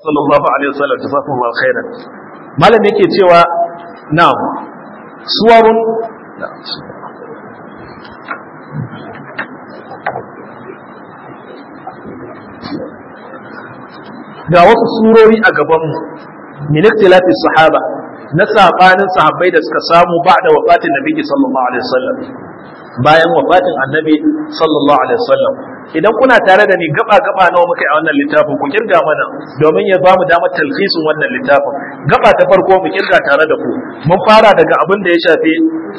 sallallahu alaihi wasallam jazakumullahu khairan malam yake cewa na'am suwarun ga wasu surori a gabanmu min ikhtilafi sahaba na sabanin sahabbai da suka samu ba'da wafatin nabi sallallahu alaihi wasallam bayan wafatin annabi sallallahu alaihi wasallam idan kuna tare da ni gaba gaba nawa muka yi a wannan littafin ku kirga mana domin ya bamu damar talhisin wannan littafin gaba ta farko mu kirga tare da ku mun fara daga abin da ya shafi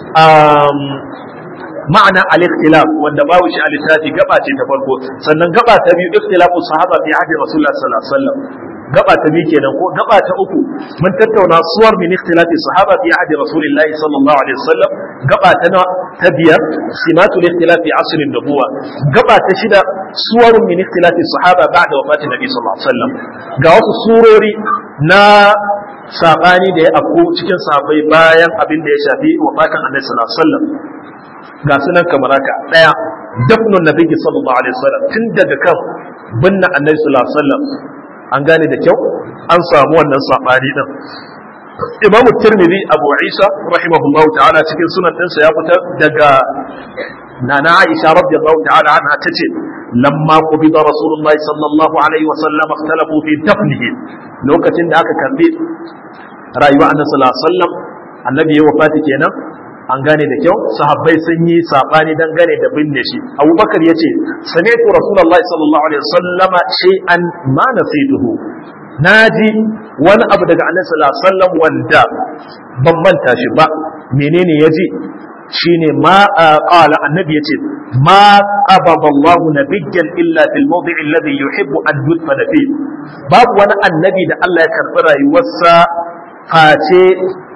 ma'ana al-ikhtilaf wanda babu shi a littafi gaba ce ta farko sannan gaba ta biyu ikhtilafu sahaba fi ahdi rasulullah sallallahu alaihi wasallam gaba ta biyu kenan ko gaba ta uku mun tattauna suwar min ikhtilafi sahaba fi ahdi rasulillah sallallahu alaihi wasallam gaba ta na ta biyar simatu ikhtilafi asr an-nubuwa gaba ta shida suwar min ikhtilafi sahaba ba'da wafatin nabi sallallahu alaihi wasallam ga wasu surori na sabani da ya afko cikin sahabbai bayan abin da ya shafi wafatin annabi sallallahu alaihi wasallam ga sunan kamar haka daya dafnun nabi sallallahu alaihi wasallam tun daga kan binne annabi sallallahu alaihi wasallam an gane da kyau an samu wannan sabani din imamu tirmidhi abu isa rahimahullahu ta'ala cikin sunan ɗinsa ya fitar daga nana aisha radiyallahu ta'ala anha tace lamma qubida rasulullahi sallallahu alaihi wasallam ikhtalafu fi dafnihi lokacin da aka karbi rayuwa annabi sallallahu alaihi wasallam annabi ya wafati kenan an gane da kyau sahabbai sun yi sabani dangane da binne shi abubakar ya ce sami'tu rasulullahi sallallahu alaihi wasallama shay'an ma nasituhu naji wani abu daga annabi sallallahu alaihi wasallam wanda ban manta shi ba menene yaji shine ma qala annabi yace ma qabada Allah nabiyyan illa fil mawdi'i alladhi yuhibbu an yudfana fi babu wani annabi da Allah ya karbi rayuwarsa face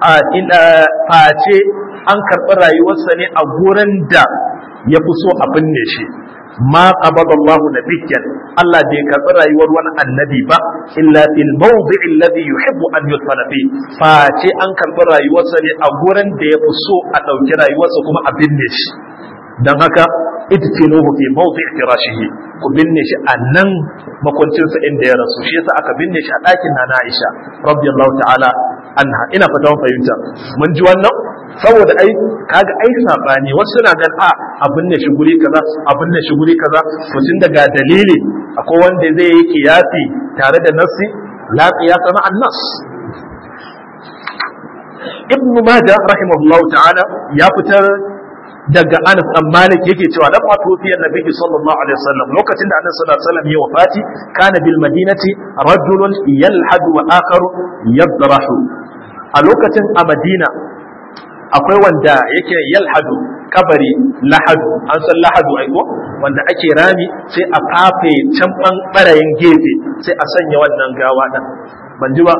face an karɓi rayuwarsa ne a gurin da ya fi so a binne shi ma qabada Allah nabiyyan Allah bai karɓi rayuwar wani annabi ba illa fil mawdi'i alladhi yuhibbu an yudfana fi face an karɓi rayuwarsa ne a gurin da ya fi so a ɗauki rayuwarsa kuma a binne shi dan haka idfinuhu fi mawdi'i firashihi ku binne shi a nan makwancinsa inda ya rasu shi yasa aka binne shi a ɗakin na Aisha radiyallahu ta'ala anha ina fata mun fahimta mun ji wannan saboda ai kaga ai sabani wasu suna gan a abin ne shi guri kaza abin ne shi guri kaza to tun daga dalili akwai wanda zai yi kiyasi tare da nafsi la qiyasa ma an-nas ibn majah rahimahullahu ta'ala ya fitar daga Anas dan Malik yake cewa lamma tufiya Nabi sallallahu alaihi wasallam lokacin da Annabi sallallahu alaihi wasallam ya wafati kana bil madinati rajulun yalhadu wa akharu yadrahu a lokacin a Madina akwai wanda yake yalhadu kabari lahadu an san lahadu aiko wanda ake rami sai a fafe can barayin gefe sai a sanya wannan gawa din ban ji ba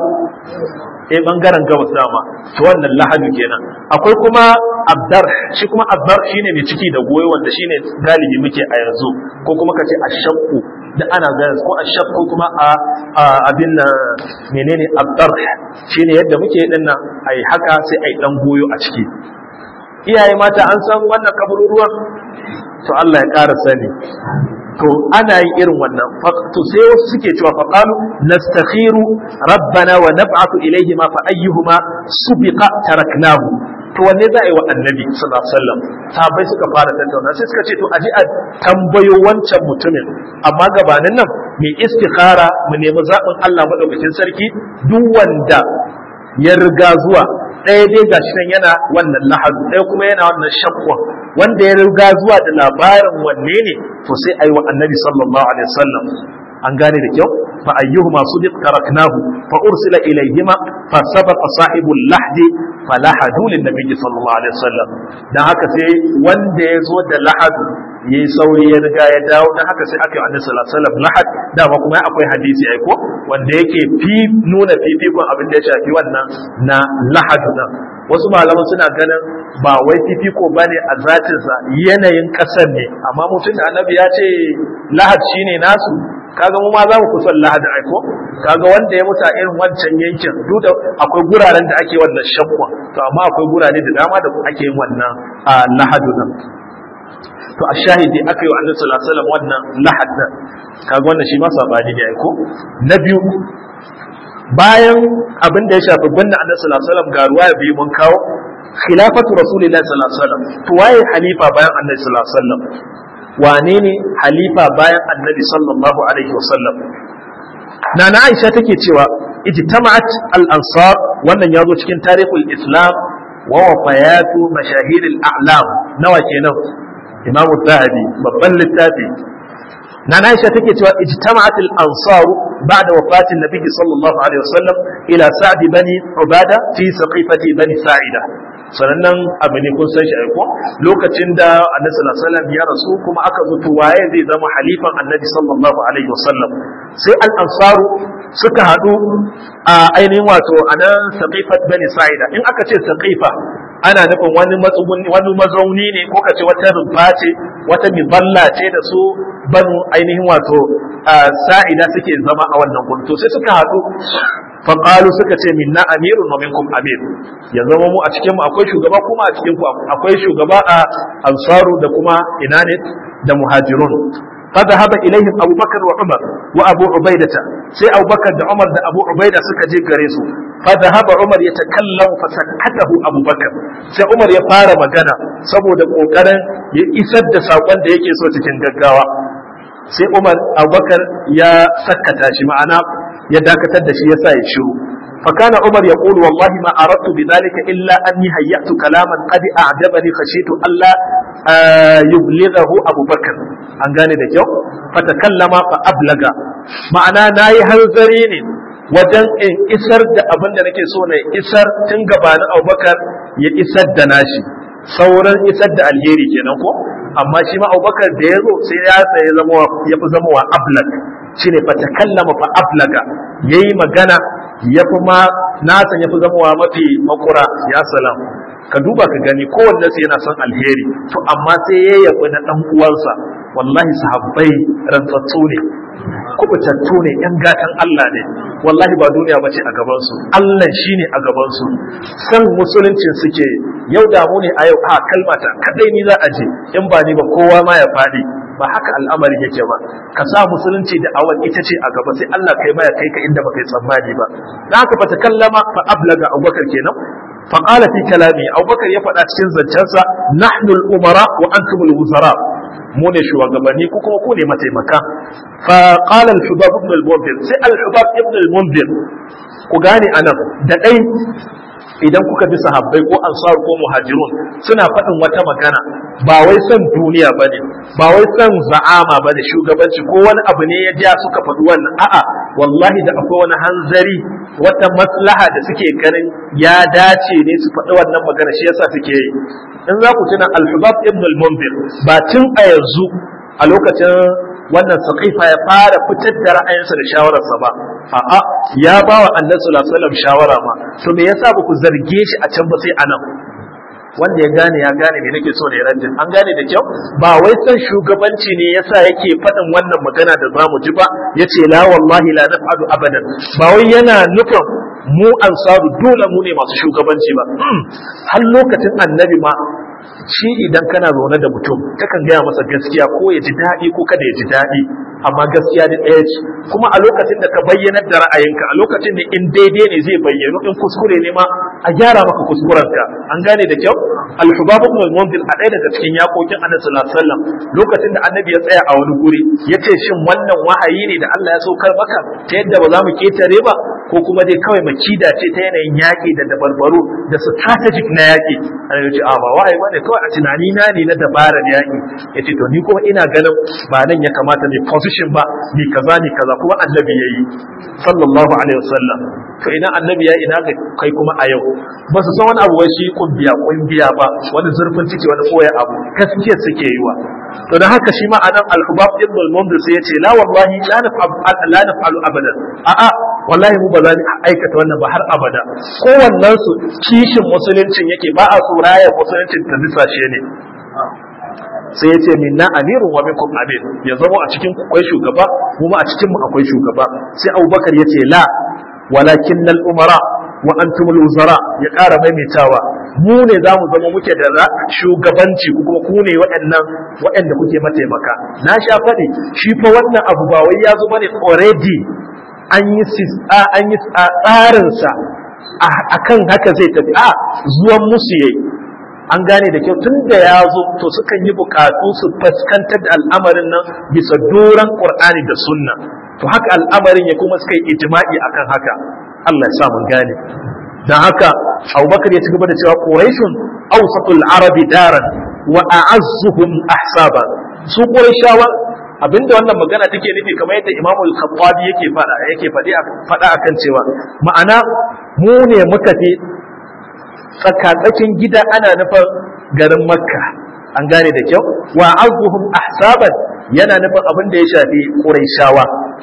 eh bangaren gabas dama to wannan lahadu kenan akwai kuma abdar shi kuma abdar shine mai ciki da goyo wanda shine galibi muke a yanzu ko kuma kace ashaqu da ana gaya ko ashaqu kuma a abin nan menene abdar shine yadda muke din nan ai haka sai ai dan goyo a ciki iyaye mata an san wannan kabururuwan to Allah ya ƙara sani to ana yin irin wannan to sai wasu suke cewa fa qalu nastakhiru rabbana wa nab'athu ilayhi ma fa ayyuhuma subiqa taraknahu to wanne za a yi wa annabi sallallahu alaihi wasallam sahabbai suka fara tattauna sai suka ce to aji a tambayo wancan mutumin amma gabanin nan mai istikhara mu nemi zaɓin Allah madaukakin sarki duk wanda ya riga zuwa ɗaya dai gashi nan yana wannan lahadu ɗaya kuma yana wannan shakwa wanda ya riga zuwa da labarin wanne ne to sai ayi wa annabi sallallahu alaihi wasallam an gane da kyau fa ayyuhuma sudiq taraknahu fa ursila ilayhima fa sabaqa sahibul lahdi fa lahadu lin nabiyyi sallallahu alaihi wasallam dan haka sai wanda ya zo da lahadu yayi sauri ya riga ya dawo dan haka sai aka yi annabi sallallahu alaihi wasallam lahad dama kuma akwai hadisi ai ko wanda yake fi nuna fifikon abin da ya shafi wannan na lahadu nan wasu malaman suna ganin ba wai fifiko bane a zatinsa yanayin kasar ne amma mutum da annabi ya ce lahad shine nasu kaga mu ma za mu kusan lahad aiko kaga wanda ya mutu a irin wancan yankin duk da akwai guraren da ake wannan shakwa to amma akwai gurare da dama da ake yin wannan lahadu nan to a shahidi aka yi wa annabi sallallahu alaihi wasallam wannan lahad nan kaga wannan shi ma sabani ne aiko na biyu bayan abin da ya shafi binne annabi sallallahu alaihi wasallam ga ruwaya biyu mun kawo khilafatu rasulillahi sallallahu alaihi wasallam to waye halifa bayan annabi sallallahu alaihi wasallam wane ne halifa bayan annabi sallallahu alaihi wasallam nana aisha take cewa ijtama'at al-ansar wannan yazo cikin tarihul islam wa wafayatu mashahir al-a'lam nawa kenan imamu zahabi babban littafi nana aisha take cewa ijtama'at al-ansar ba'da wafatin nabi sallallahu alaihi wasallam ila sa'd bani ubada fi saqifati bani sa'ida sanannen abu ne kun san shi aiko lokacin da annabi sallallahu alaihi wasallam ya rasu kuma aka zo to waye zai zama halifan annabi sallallahu alaihi wasallam sai al-ansaru suka hadu a ainihin wato anan saqifat bani sa'ida in aka ce saqifa ana nufin wani matsuguni wani mazauni ne ko kace wata rumfa ce wata miballa ce da su banu ainihin wato sa'ida suke zama a wannan gurin to sai suka hadu faƙalu suka ce minna amirun wa minkum amir ya zama mu a cikin mu akwai shugaba kuma a cikin ku akwai shugaba a ansaru da kuma ina ne da muhajirun فذهب إليهم أبو بكر وعمر وأبو عبيدة سي أبو بكر دا عمر دا أبو عبيدة سكا جي غريسو فذهب عمر يتكلم فسكته أبو بكر سي عمر يفار مغانا سبو دا قوكرن يسد دا ساقوان دا يكي سوتي تنغغاوا sai Umar Abubakar ya sakkata shi ma'ana ya dakatar da shi ya sa ya shiru فكان عمر يقول والله ما أردت بذلك إلا أني هيأت كلاما قد أعجبني خشيت ألا يبلغه أبو بكر أن قال ده فتكلم فأبلغ معنى ناي هنزرين wajen in isar da abin da nake so na isar tun gabanin abubakar ya isar da nashi sauran isar da alheri kenan ko amma shi ma abubakar da ya zo sai ya tsaye zama ya fi zama wa ablag shine fa takallama fa ablaga yayi magana ya fi ma nasa ya fi zama wa mafi makura ya salam ka duba ka gani kowanne su yana son alheri to amma sai ya yabi na dan uwansa wallahi sahabbai rantsatsu ne kubutattu ne yan gatan Allah ne wallahi ba duniya ba ce a gabansu Allah shi ne a gabansu san musuluncin suke yau damu ne a yau a kalmata kadai ni za a je in ba ni ba kowa ma ya faɗi ba haka al'amari yake ba ka sa musulunci da awan ita ce a gaba sai Allah kai ma ya kai ka inda baka yi tsammani ba dan haka fa takallama fa ablaga Abubakar kenan fa qala fi kalami Abubakar ya faɗa cikin zancensa nahnu al-umara wa antum al-wuzara mu ne shugabanni ko kuma ku ne mataimaka fa qala al-hubab ibn al-munzir sai al-hubab ibn al-munzir ku gane anan da dai idan kuka bi sahabbai ko ansar ko muhajirun suna faɗin wata magana ba wai son duniya bane ba wai son za'ama bane shugabanci ko wani abu ne ya ja suka faɗi wannan a'a wallahi da akwai wani hanzari wata maslaha da suke ganin ya dace ne su faɗi wannan magana shi yasa suke yi in za ku tuna al-hubab ibn al-munzir ba tun a yanzu a lokacin wannan saqifa ya fara fitar da ra'ayinsa da shawararsa ba a'a ya ba wa annabi sallallahu alaihi wasallam shawara ma to me yasa ba ku zarge shi a can ba sai anan wanda ya gane ya gane me nake so ne rajin an gane da kyau ba wai san shugabanci ne yasa yake faɗin wannan magana da zamu ji ba yace la wallahi la naf'alu abadan ba wai yana nufin mu ansaru dole mu ne masu shugabanci ba har lokacin annabi ma shi idan kana zaune da mutum kakan gaya masa gaskiya ko ya ji daɗi ko kada ya ji daɗi amma gaskiya da ɗaya ce kuma a lokacin da ka bayyanar da ra'ayinka a lokacin da in daidai ne zai bayyano in kuskure ne ma a gyara maka kuskurenka an gane da kyau al-hubab ibn al-munzir a ɗaya daga cikin yakokin annabi sallallahu alaihi wasallam lokacin da annabi ya tsaya a wani guri yace shin wannan wahayi ne da Allah ya saukar maka ta yadda ba za mu ketare ba ko kuma dai kawai makida ce ta yanayin yaƙi da dabarbaru da strategic na yaƙi annabi ya ce a ba wahayi bane kawai a tunani na ne na dabarar yaƙi yace to ni kuma ina ganin ba nan ya kamata ne position ba ni kaza ni kaza kuma annabi yayi sallallahu alaihi wasallam to ina annabi ya ina ga kai kuma a yau ba su san wani abu wai shi kumbiya kumbiya ba wani zurfin ciki wani koya abu gaskiya suke yi wa to da haka shi ma anan al-hubab ibn al-mundir sai yace la wallahi la naf'al la naf'alu abadan a'a wallahi mu ba za mu aikata wannan ba har abada kowannen su kishin musuluncin yake ba a so rayar musuluncin ta bisashe ne sai ya ce minna amirun wa minkum amir ya zama a cikin ku akwai shugaba kuma a cikin mu akwai shugaba sai abubakar ya ce la walakin nal umara wa antum al wuzara ya ƙara maimaitawa mu ne za mu zama muke da shugabanci ku kuma ku ne waɗannan waɗanda kuke mataimaka na sha faɗi shi fa wannan abu ba wai ya zo bane already an yi an yi tsarinsa akan haka zai tafi a zuwan musu yayi an gane da kyau tun da ya zo to sukan yi bukatu su fuskantar da al'amarin nan bisa doron qur'ani da sunna to haka al'amarin ya kuma suka yi ijma'i akan haka Allah ya sa mun gane dan haka Abubakar ya ci gaba da cewa Quraishun awsatul arabi daran wa a'azzuhum ahsaba su Qurayshawa abinda wannan magana take nufi kamar yadda Imam al-Khattabi yake fada yake fadi fada akan cewa ma'ana mu ne muka fi tsakatsakin gida ana nufin garin Makka an gane da kyau wa azuhum ahsaban yana nufin abin da ya shafi Qurayshawa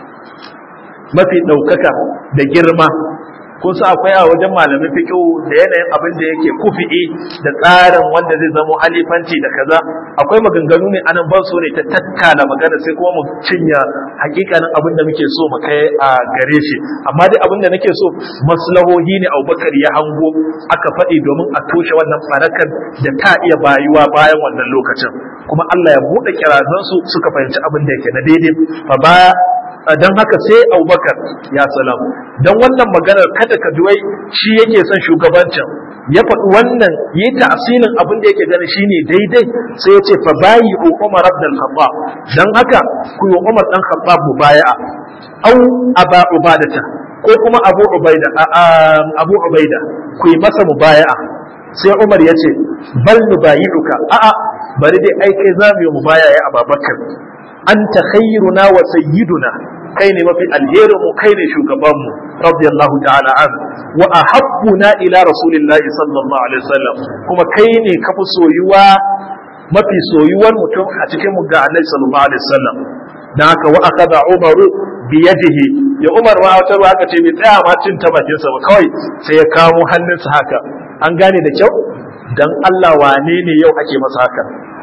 mafi ɗaukaka da girma kun sa akwai a wajen malamin fiqh da yanayin abin da yake kufi'i da tsarin wanda zai zamo halifanci da kaza akwai maganganu ne anan ban so ne ta tattala magana sai kuma mu cinya hakikanin abin da muke so mu kai a gare shi amma dai abin da nake so maslahohi ne Abubakar ya hango aka faɗi domin a toshe wannan farakar da ta iya bayuwa bayan wannan lokacin kuma Allah ya buɗe kirazansu suka fahimci abin da yake na daidai fa baya don haka sai abubakar ya salam don wannan maganar kada ka duwai shi yake son shugabancin ya faɗi wannan yi ta'asilin abin da yake gani shine daidai sai ya ce fa bayi umar abdul khattab don haka ku yi umar dan khattab mubaya'a au aba ubadata ko kuma abu ubaida abu ubaida ku yi masa mubaya'a sai umar ya ce bal nubayi'uka a'a bari dai ai kai za mu yi mubaya'a ababakar anta khayruna wa sayyiduna kai ne mafi alherin mu kai ne shugaban mu radiyallahu ta'ala an wa ahabbuna ila rasulillahi sallallahu alaihi wasallam kuma kai ne kafi soyuwa mafi soyuwar mutum a cikin mu ga annabi sallallahu alaihi wasallam dan haka wa akada umaru bi yadihi ya umar ma wata aka ce bai tsaya ma cin ta bakin sa ba kawai sai ya kamo hannunsa haka an gane da kyau dan Allah wane ne yau ake masa haka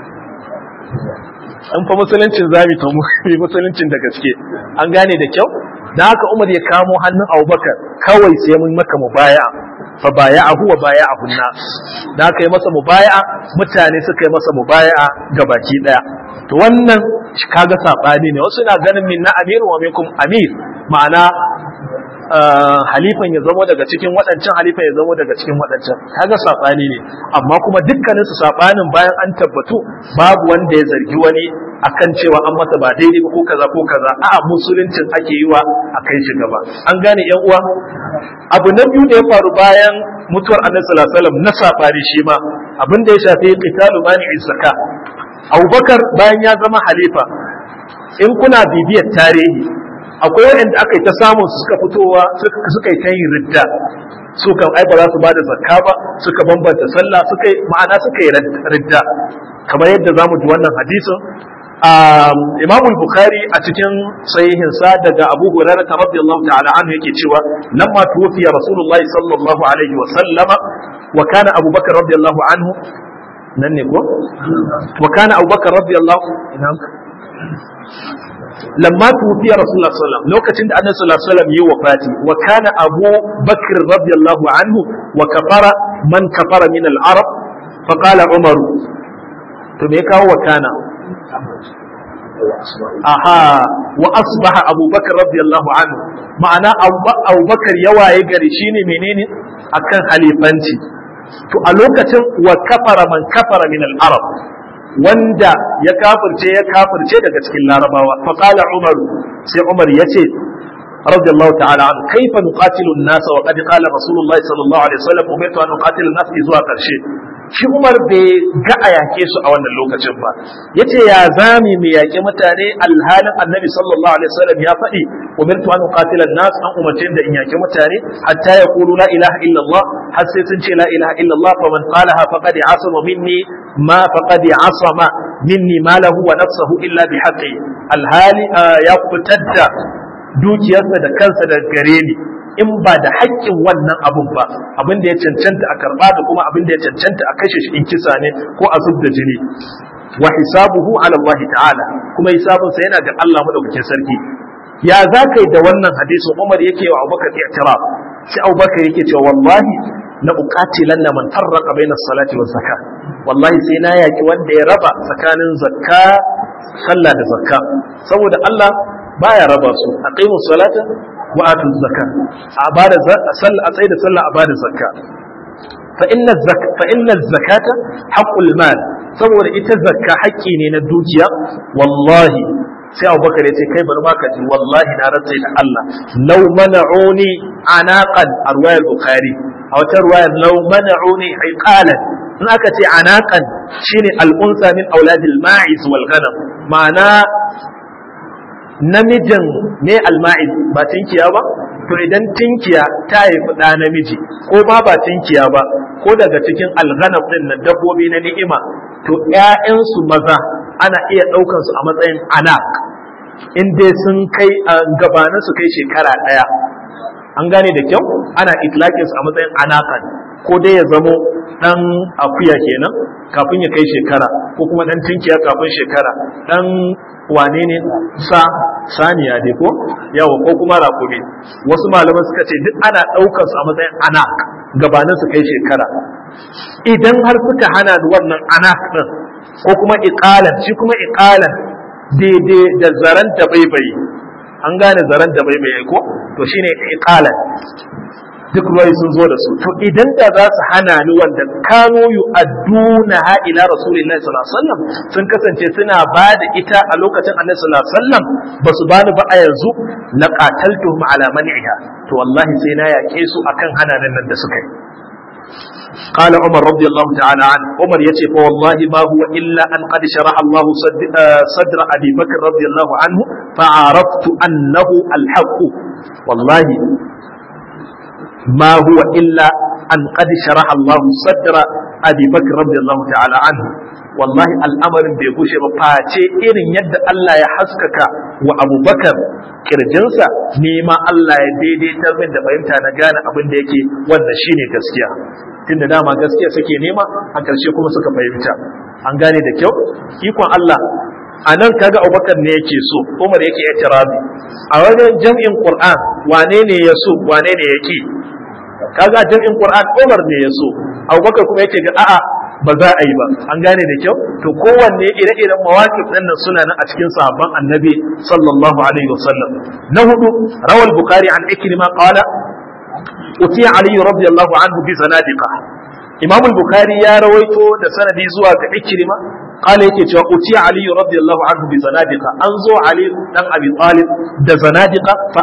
in fa musuluncin zami to musuluncin da gaske an gane da kyau da haka Umar ya kamo hannun Abubakar kawai sai mun maka mubaya fa baya'ahu wa baya'ahu nas da haka yi masa mubaya mutane suka yi masa mubaya ga baki daya to wannan kaga sabani ne wasu na ganin minna amir wa minkum amir ma'ana halifan ya zamo daga cikin waɗancan halifan ya zamo daga cikin waɗancan kaga sabani ne amma kuma dukkanin su sabanin bayan an tabbatu babu wanda ya zargi wani akan cewa an masa ba daidai ba ko kaza ko kaza a'a musuluncin ake yi wa a kai shi gaba an gane yan uwa abu na biyu da ya faru bayan mutuwar annabi sallallahu alaihi wasallam na sabani shi ma abin da ya shafi qitalu mani'i zaka Abubakar bayan ya zama halifa in kuna bibiyar tarihi akwai waɗanda aka yi ta samun suka fitowa suka yi ta yin ridda su kan ai ba za su bada zakka ba suka bambanta sallah suka yi ma'ana suka yi ridda kamar yadda za mu ji wannan hadisin Imam Bukhari a cikin sahihin sa daga Abu Hurairah radiyallahu ta'ala anhu yake cewa lamma tuwfiya Rasulullah sallallahu alaihi wa sallama wa kana Abu Bakar radiyallahu anhu nan ne ko wa kana Abu Bakar radiyallahu لما توفي رسول الله صلى الله عليه وسلم لوكتين أن صلى الله عليه وسلم يوفاتي وكان أبو بكر رضي الله عنه وكفر من كفر من العرب فقال عمر تميكا وكان أها وأصبح أبو بكر رضي الله عنه معنى أبو بكر يوا يقري شيني منين أكن حليفانتي to a lokacin wa kafara man kafara min al-arab wanda ya kafirce ya kafirce daga cikin larabawa fa qala umar sai umar yace radiyallahu ta'ala an kaifa nuqatilu an-nas wa qad qala rasulullah sallallahu alaihi wasallam umirtu an nuqatila an-nas zuwa karshe shi umar bai ga a yake su a wannan lokacin ba yace ya zami mu yake mutane alhalin annabi sallallahu alaihi wasallam ya faɗi umirtu an nuqatila an-nas an umarce da in yake mutane hatta yaqulu la ilaha illa Allah har sai sun ce la ilaha illa Allah fa man qalaha faqad asama minni ma faqad asama minni malahu wa nafsuhu illa bi haqqi alhali ya fitar da dukiyarsa da kansa da gare ni in ba da haƙƙin wannan abun ba abin da ya cancanta a karɓa da kuma abin da ya cancanta a kashe shi in kisa ne ko a zub da jini wa hisabuhu ala Allah ta'ala kuma hisabinsa yana ga Allah madaukakin sarki ya za ka yi da wannan hadisin Umar yake wa Abubakar i'tiraf sai Abubakar yake cewa wallahi la uqatilanna man farraqa bayna salati wa zakat wallahi sai na yaki wanda ya raba tsakanin zakka sallah da zakka saboda Allah baya raba su aqimu salata wa atu zakka a bada sallah a tsaye da sallah a bada zakka fa inna zakka fa inna zakata haqqul mal saboda ita zakka haƙƙi ne na dukiya wallahi sai abubakar ya ce kai bari ma ka ji wallahi na rantsa da Allah law mana'uni anaqan a ruwayar bukhari a wata ruwayar law mana'uni iqalan in aka ce anaqan shine al'unsa min auladil ma'iz wal ghanam ma'ana namijin ne alma'iz ba tinkiya ba to idan tinkiya ta haifi ɗa namiji ko ma ba tinkiya ba ko daga cikin alghanam din na dabbobi na ni'ima to ƴaƴansu maza ana iya ɗaukan su a matsayin anak in dai sun kai gabanin su kai shekara ɗaya an gane da kyau ana itlaƙin su a matsayin anakan ko dai ya zamo ɗan akuya kenan kafin ya kai shekara ko kuma ɗan tinkiya kafin shekara ɗan wane ne sa saniya dai ko yawa ko kuma rakumi wasu malaman suka ce duk ana ɗaukar su a matsayin anak gabanin su kai shekara idan har suka hana wannan anak ɗin ko kuma iqalan shi kuma iqalan daidai da zaren da baibayi an gane zaren da baibayi ko to shine iqalan duk ruwai sun zo da su to idan da za su hana ni wanda kano yu adduna ha ila rasulillahi sallallahu alaihi wasallam sun kasance suna ba da ita a lokacin annabi sallallahu alaihi wasallam ba su bani ba a yanzu la qataltuhum ala man'iha to wallahi sai na yake su akan hananan nan da suka yi قال عمر رضي الله تعالى عنه عمر يتي فوالله ما هو إلا أن قد شرح الله صدر أبي بكر رضي الله عنه فعرفت أنه الحق والله ما هو إلا أن قد شرح الله صدر أبي بكر رضي الله تعالى عنه والله الأمر بيقوش بفاتي إن يد الله يحسكك وأبو بكر kirjinsa nema Allah ya daidaitar min da fahimta na gane abin da yake wanda shine gaskiya tunda dama gaskiya suke nema a ƙarshe kuma suka fahimta an gane da kyau ikon Allah a nan kaga Abubakar ne yake so Umar yake itirabi a wajen jam'in Qur'an wane ne ya so wane ne yake kaga jam'in Qur'an Umar ne ya so Abubakar kuma yake ga a'a ba za a yi ba an gane da kyau to kowanne ire-iren mawaqif din nan suna nan a cikin sahabban annabi sallallahu alaihi wasallam na hudu rawal bukhari an ikrima qala utiya ali radiyallahu anhu bi zanadiqa imam al-bukhari ya rawaito da sanadi zuwa ga ikrima qala yake cewa utiya ali radiyallahu anhu bi zanadiqa an zo ali dan abi talib da zanadiqa fa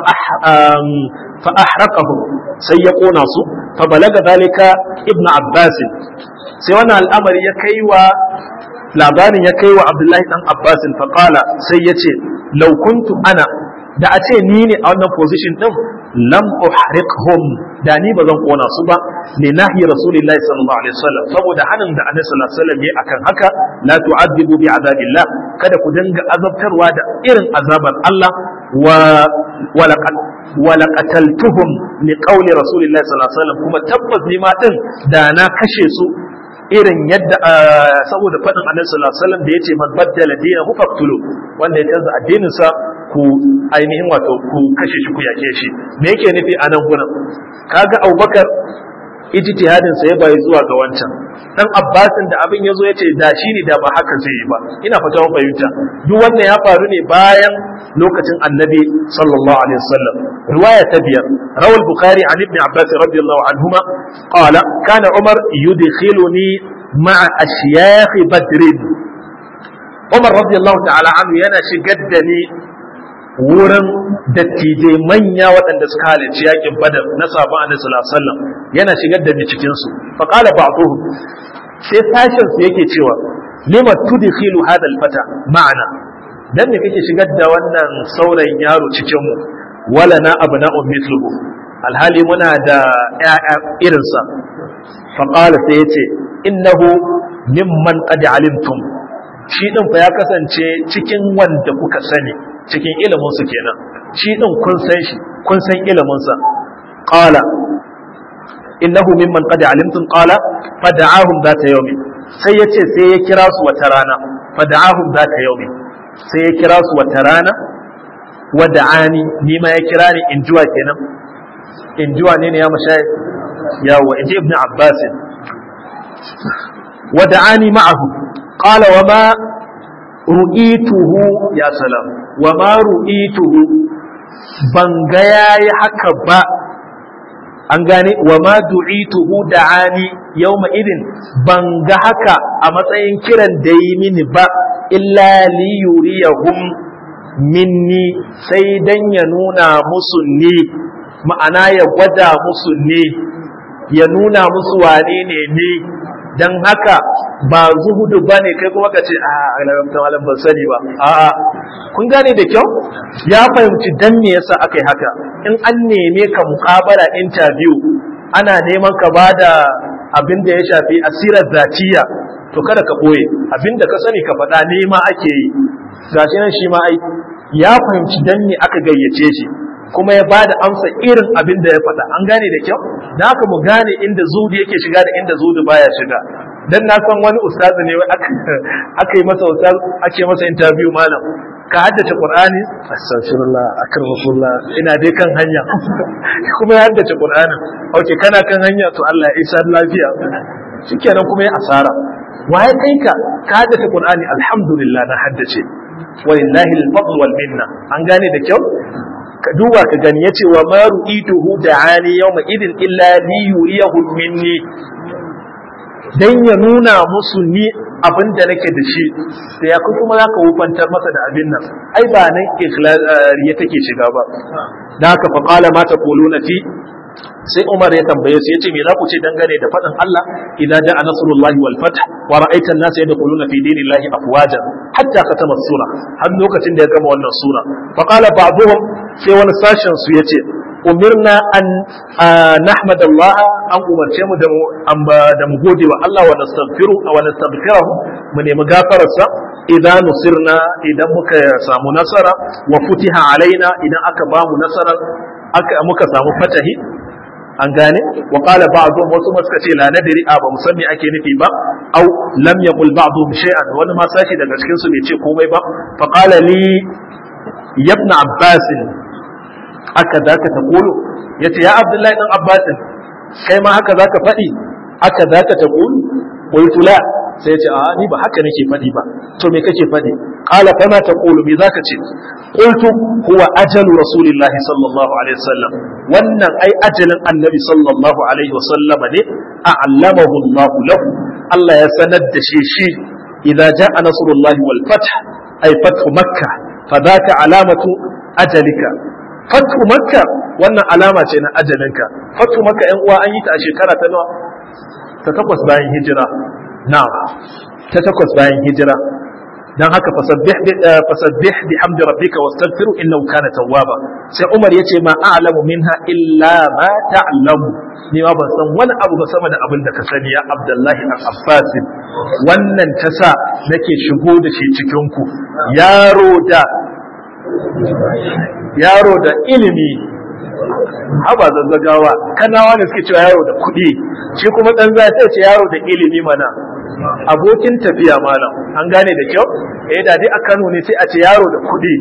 fa ahraqahu sai ya kona su fa balaga dalika ibn abbas sai wannan al'amari ya kai wa labarin ya kai wa abdullahi dan abbasin faƙala sai ya ce laukuntu ana da a ce ni ne a wannan position din lam uhriqhum da ni ba zan kona su ba li nahi rasulillahi sallallahu alaihi wasallam saboda hanin da annabi sallallahu alaihi wasallam ya akan haka la tu'adibu bi azabillah kada ku dinga azabtarwa da irin azabar Allah wa walaqad walaqataltuhum li qawli rasulillahi sallallahu alaihi wasallam kuma tabbas ni ma din da na kashe su irin yadda saboda faɗin annabi sallallahu alaihi wasallam da yace man baddala dinahu faqtulu wanda ya canza addinin sa ku ainihin wato ku kashe shi ku yake shi me yake nufi a nan gurin kaga Abubakar ijtihadin sa ya bayi zuwa ga wancan dan Abbasin da abin yazo yace da shi ne da ba haka zai yi ba ina fata mun fahimta duk wannan ya faru ne bayan lokacin annabi sallallahu alaihi wasallam riwaya ta biyar rawal bukhari an ibn abbas radiyallahu anhuma qala kana umar yudkhiluni ma'a ashyakh badr umar radiyallahu ta'ala anhu yana shigar da ni wurin dattijai manya waɗanda suka halarci yakin badar na sabon annabi sallallahu alaihi wasallam yana shigar da ni cikin su fa qala ba'dhum sai sashin su yake cewa lima tudkhilu hadha al-fata ma'ana dan me kake shigar da wannan saurayin yaro cikin mu wala na abna'u mithluhu alhali muna da ƴaƴa irinsa fa qala sai yace innahu mimman qad alimtum shi din fa ya kasance cikin wanda kuka sani cikin ilimin su kenan shi din kun san shi kun san ilimin sa qala innahu mimman qad alimtum qala fad'ahum zata yawmin sai yace sai ya kira su wata rana fad'ahum zata yawmin sai ya kira su wata rana wada'ani ni ma ya kira ni in juwa kenan in juwa ne ne ya mashayikh yawa in ji ibn abbas ودعاني معه قال وما رؤيته يا سلام وما رؤيته ban ga yayi haka ba an gane wa ma du'ituhu da'ani yawma idin ban ga haka a matsayin kiran da yi mini ba illa li yuriyahum minni sai dan ya nuna musu ne ma'ana ya gwada musu ne ya nuna musu wane ne ne dan haka ba zuhudu ba ne kai kuma ka ce a alamta malam ban sani ba a'a kun gane da kyau ya fahimci dan me yasa aka yi haka in an neme ka muƙabala interview ana neman ka ba da abin da ya shafi asirar zatiya to kada ka ɓoye abin da ka sani ka faɗa nema ake yi gashi nan shi ma ai ya fahimci dan me aka gayyace shi kuma ya bada amsa irin abin da ya faɗa an gane da kyau da haka mu gane inda zudu yake shiga da inda zudu baya shiga dan na san wani ustazi ne aka yi masa ustaz ake masa interview malam ka haddace qur'ani astaghfirullah akramakullah ina dai kan hanya kuma ya haddace qur'ani okay kana kan hanya to Allah ya isa lafiya shikenan kuma ya asara waye kai ka ka haddace qur'ani alhamdulillah na haddace walillahi al-fadl wal minna an gane da kyau ka duba ka gani yace wa ma ru'ituhu da'ani yawma idin illa li yuriyahu minni dan ya nuna musu ni abin da nake da shi da ya kuma za ka wufantar masa da abin nan ai ba nan ikhlariya take shiga ba da haka fa qala ma taquluna fi sai Umar ya tambaye su yace me za ku ce dangane da faɗin Allah idza ja'a nasrullahi wal fath wa ra'aita an-nasa yadkhuluna fi dinillahi afwajan hatta katama sura har lokacin da ya gama wannan sura fa qala ba'dhum sai wani sashen su yace umirna an nahmad Allah an umarce mu da mu da mu gode wa Allah wa nastaghfiru wa nastaghfirahu mu nemi gafararsa idan nusirna idan muka samu nasara wa futiha alaina idan aka ba mu nasara aka muka samu fatahi an gane wa qala ba'dhum wasu ma suka ce la nadri a ba mu san me ake nufi ba au lam yaqul ba'dhum shay'an wani ma sashi daga cikin su bai ce komai ba fa qala li ibn abbas aka zaka ta kulu yace ya abdullahi dan abbas kai ma haka zaka faɗi aka zaka ta kulu qultu la sai yace a ni ba haka nake faɗi ba to me kake faɗi qala fama taqulu me zaka ce qultu huwa ajalu rasulillahi sallallahu alaihi wasallam wannan ai ajalin annabi sallallahu alaihi wasallam ne a'lamahu Allah lahu Allah ya sanar da shi shi idza jaa nasrullahi wal fath ay fathu makkah fadaka alamatu ajalika fathu makka wannan alama ce na ajalinka fathu makka yan uwa an yi ta a shekara ta nawa ta takwas bayan hijira na'am ta takwas bayan hijira dan haka fasabbih fasabbih bihamdi rabbika wastaghfiru innahu kana tawwaba sai Umar yace ma a'lamu minha illa ma ta'lamu ni ma ban san wani abu ba sama da abin da ka sani ya Abdullahi dan Abbas wannan ta sa nake shigo da shi cikin ku yaro da yaro da ilimi haba zazzagawa kanawa ne suke cewa yaro da kuɗi shi kuma ɗan za ta ce yaro da ilimi mana abokin tafiya malam an gane da kyau eh da dai a Kano ne sai a ce yaro da kuɗi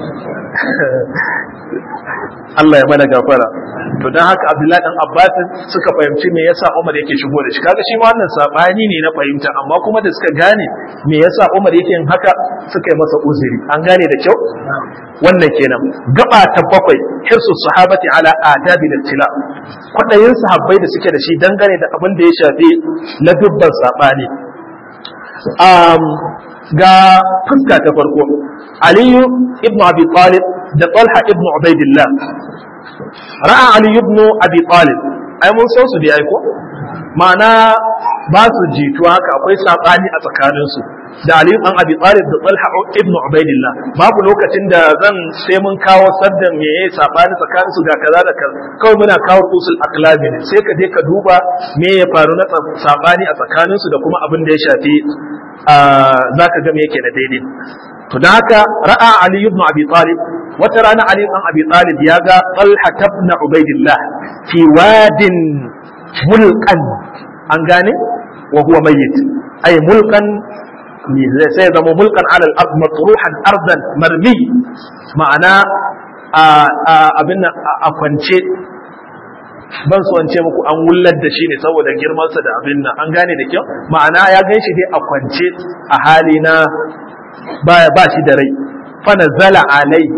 Allah ya mana gafara to dan haka Abdullahi dan Abbas suka fahimci me yasa Umar yake shigo da shi kaga shi ma wannan sabani ne na fahimta amma kuma da suka gane me yasa Umar yake yin haka suka yi masa uzuri an gane da kyau wannan kenan gaba ta bakwai hirsu sahabati ala adabi tila kwadayin sahabbai da suke da shi dangane da abin da ya shafi na dubban sabani um, ga fuska ta farko aliyu ibnu abi talib da talha ibnu ubaidillah ra'a ali ibnu abi talib ai mun san su da ai ko ma'ana ba su jituwa haka akwai sabani a tsakaninsu da Ali an Abi Talib da Talha ibn Ubaidillah babu lokacin da zan sai mun kawo saddan me yayi sabani tsakanin su ga kaza da kaza kawai muna kawo usul aqlabi ne sai ka je ka duba me ya faru na sabani a tsakanin su da kuma abin da ya shafi zaka ga me yake da daidai to dan haka ra'a Ali ibn Abi Talib wata rana Ali ibn Abi Talib ya ga Talha ibn Ubaidillah fi wadin mulkan an gane wa huwa mayyit ay mulkan sai ya zama mulkan alal ard matruhan ardan marmi ma'ana abin a kwance ban so ce muku an wullar da shi ne saboda girmansa da abin nan an gane da kyau ma'ana ya gan shi dai a kwance a hali na ba shi da rai fa nazala alai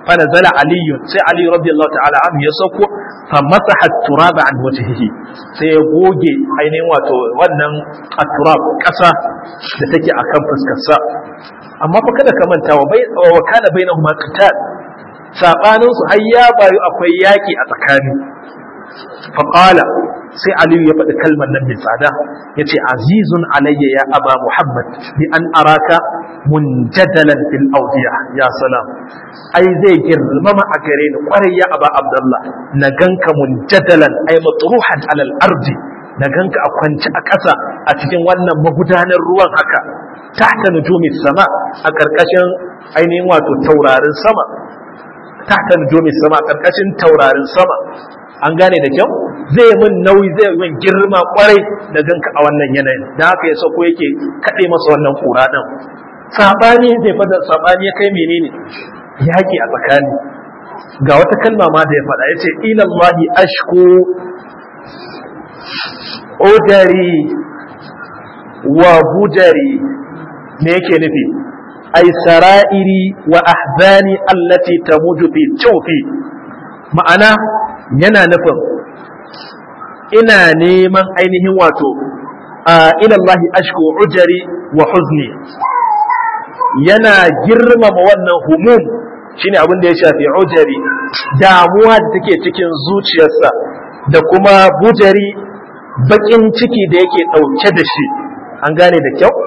fa nazala ali sai ali radiyallahu ta'ala anhu ya sauko fa masaha turaba an wajhihi sai ya goge ainihin wato wannan at-turab kasa da take akan fuskar sa amma fa kada ka manta wa bai wa kana bainahuma qital sabanin su har ya bayu akwai yaki a tsakani fa qala sai aliyu ya faɗi kalmar nan mai tsada ya ce azizun alayya ya aba muhammad bi an araka munjadalan fil audiya ya salam ai zai girmama a gare ni kwarai ya aba abdullah na ganka munjadalan ai matruhan alal ardi na ganka a kwance a ƙasa a cikin wannan magudanar ruwan haka tahta nujumi sama a ƙarƙashin ainihin wato taurarin sama tahta nujumi sama a ƙarƙashin taurarin sama an gane da kyau zai min nauyi zai min girma kwarai da ganka a wannan yanayin da haka ya sako yake kaɗe masa wannan kura ɗin sabani zai fada sabani ya kai menene yaƙi a tsakani ga wata kalma ma da ya faɗa ya ce ilallahi ashku odari wa budari me yake nufi ai sara'iri wa ahzani allati tamuju fi tawfi ma'ana yana nufin ina neman ainihin wato a ilallahi ashku ujari wa huzni yana girmama wannan humum shine abin da ya shafi ujari damuwa da take cikin zuciyarsa da kuma bujari bakin ciki da yake ɗauke da shi an gane da kyau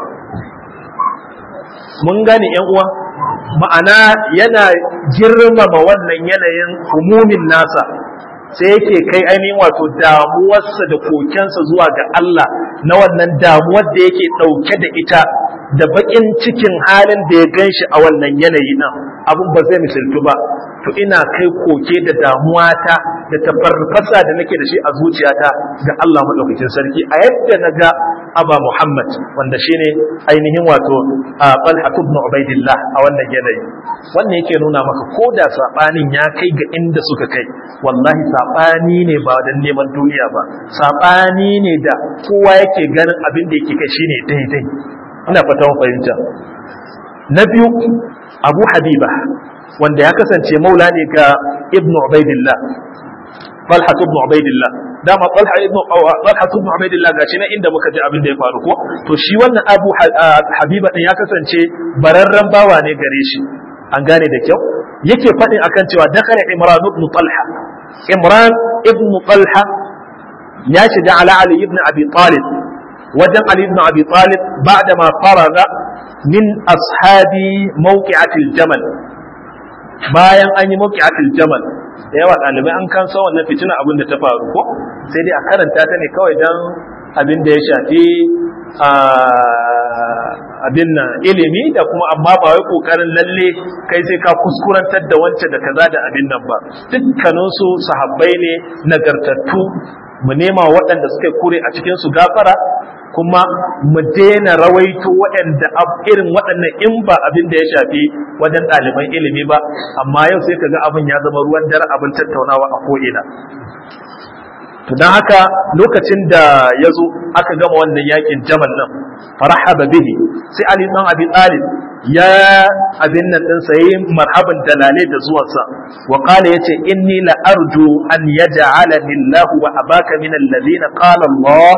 mun gane yan uwa ma'ana yana girmama wannan yanayin humumin nasa sai yake kai ainihin wato damuwarsa da kokensa zuwa ga Allah na wannan damuwar da yake ɗauke da ita da baƙin cikin halin da ya gan shi a wannan yanayi nan abin ba zai misaltu ba to ina kai koke da damuwata da tafarfasa da nake da shi a zuciyata ga Allah maɗaukakin sarki a yadda na ga aba Muhammad wanda shine ainihin wato a Talha ibn Ubaidillah a wannan yanayi wannan yake nuna maka ko da sabanin ya kai ga inda suka kai wallahi sabani ne ba dan neman duniya ba sabani ne da kowa yake ganin abin da yake kai shine daidai ina fata mun fahimta na biyu Abu Habiba wanda ya kasance maula ne ga Ibn Ubaidillah Talha ibn Ubaidillah dama Talha ibn Talha ibn Ubaidillah gashi na inda muka ji abin da ya faru ko to shi wannan Abu Habiba din ya kasance bararren bawa ne gare shi an gane da kyau yake faɗin akan cewa dakara Imran ibn Talha Imran ibn Talha ya shiga ala Ali ibn Abi Talib wajen Ali ibn Abi Talib ba'da ma faraga min ashabi mawqi'atil jamal bayan an yi mawqi'atil jamal da yawa ɗalibai an kan san wannan fitina abin da ta faru ko sai dai a karanta ta ne kawai don abin da ya shafi abin nan ilimi da kuma amma ba wai kokarin lalle kai sai ka kuskurantar da wance da kaza da abin nan ba dukkaninsu sahabbai ne nagartattu mu nema waɗanda suka kure a cikin su gafara kuma mu daina rawaito waɗanda irin waɗannan in ba abin da ya shafi wajen ɗaliban ilimi ba amma yau sai kaga abin ya zama ruwan dare abin tattaunawa a ko'ina to don haka lokacin da ya zo aka gama wannan yakin jamal nan farahaba bihi sai ali dan abi talib ya abin nan din sai marhaban dalale da zuwansa wa qala yace inni la arju an yaj'alani Allah wa abaka min alladhina qala Allah